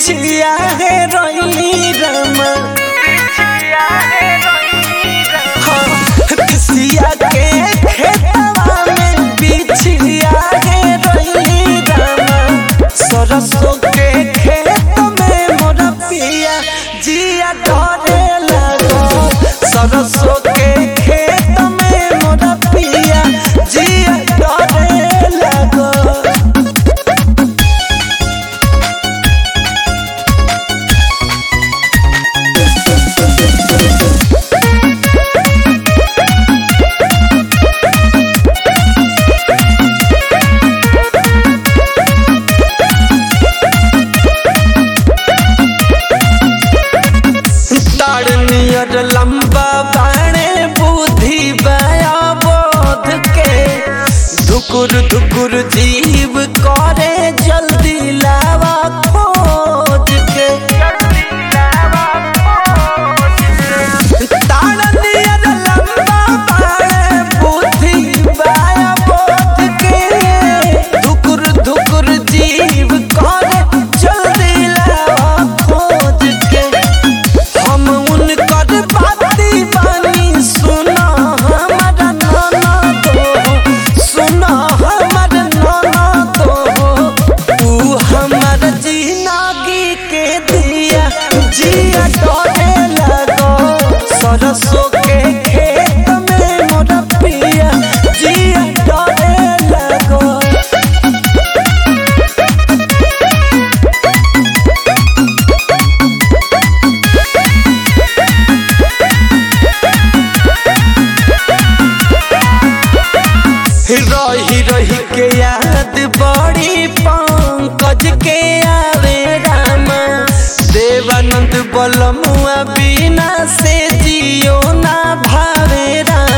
बिछिया है रोइली रामा हाँ, बिछिया के खेतवा में बिछिया है रोइली रामा सरसों के खेत में मोरा पिया जिया डरे लगो सरसों के खेत में मोरा पिया जिया डरे लगो ताड़ नियर लंबा बाणे बुद्धि बया बोध के धुकुर धुकुर जीव करे जल्दी लावा खोज के ताड़ नियर लंबा बाणे बुद्धि बया बोध के धुकुर धुकुर जीव करे जल्दी लावा खोज के हम उनकर बाती बानी सुना हमारा नाना तो सुना हमारा नाना तो तू हमार जिंदगी के दिया जिया डरे लगो सरसों के खेत में मोरा पिया जिया डरे लगो रही रही के याद बड़ी पंकज के आवे रामा देवानंद बलमुआ बिना से जियो ना भावे रामा